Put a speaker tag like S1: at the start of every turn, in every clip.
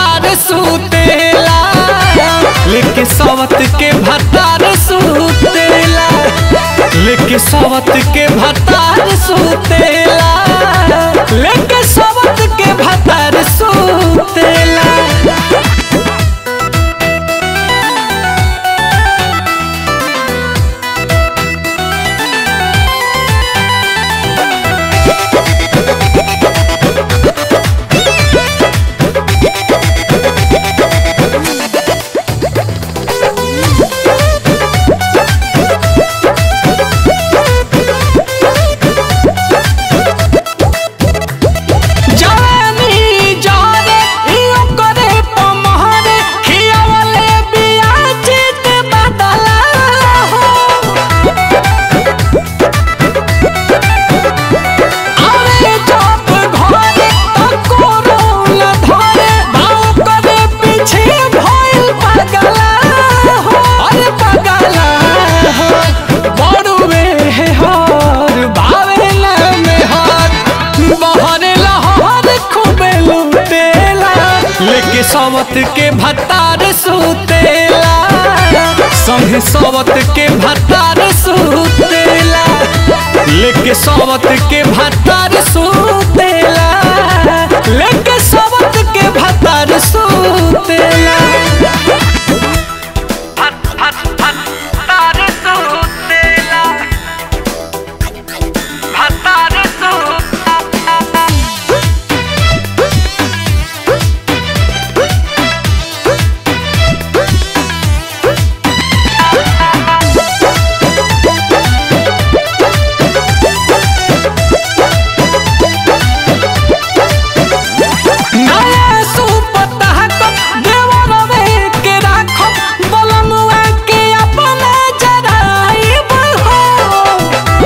S1: भतार सुतेला लेके सवत के भतार सुतेला लेके सवत के भतार सुतेला लेके सवत के भतार सुतेला जानी जाने इयो करे पमहरे खियावले बिया चित बदला हो अरे जब घरे तको रोल धरे भाव करे पीछे भइल पगला हो अरे पगला हो बड़ुए हर भावे ना में हर बहरे लहर खूबे लुटेला लेके सवत के भतार सुतेला संगे सवत के भतार सुतेला लेके सवत के भतार सुतेला लेके सवत के भतार सुतेला भतार सुतेला भतार सुतेला नया सुपतह को देवरवे के राखो बलमुआ के अपने जराइब हो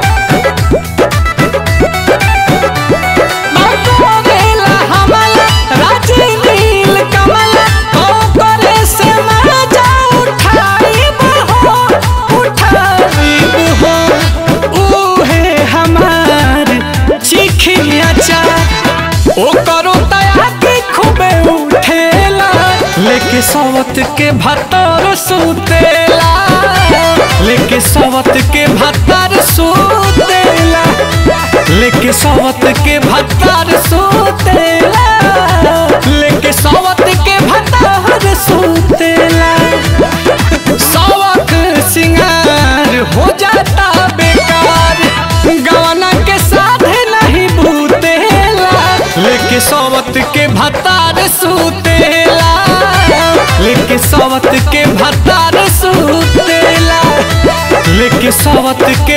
S1: बागोरेला हमला राजी नील कमला ओ करे से मजा उठाइब हो उठाइब हो उहे हमार चिखिया चार ओ करो तया के खूबे उठेला लेके सवत के भतर सुतेला लेके सवत के भतर सुतेला लेके सवत के भतर सुतेला लेके सवत के भतर सुतेला सवक सिंगार हो जाता बेकार गवना के साथ नहीं भूतेला लेके सवत के भतार सुतेला लेके सवत के भतार सुतेला लेके सवत के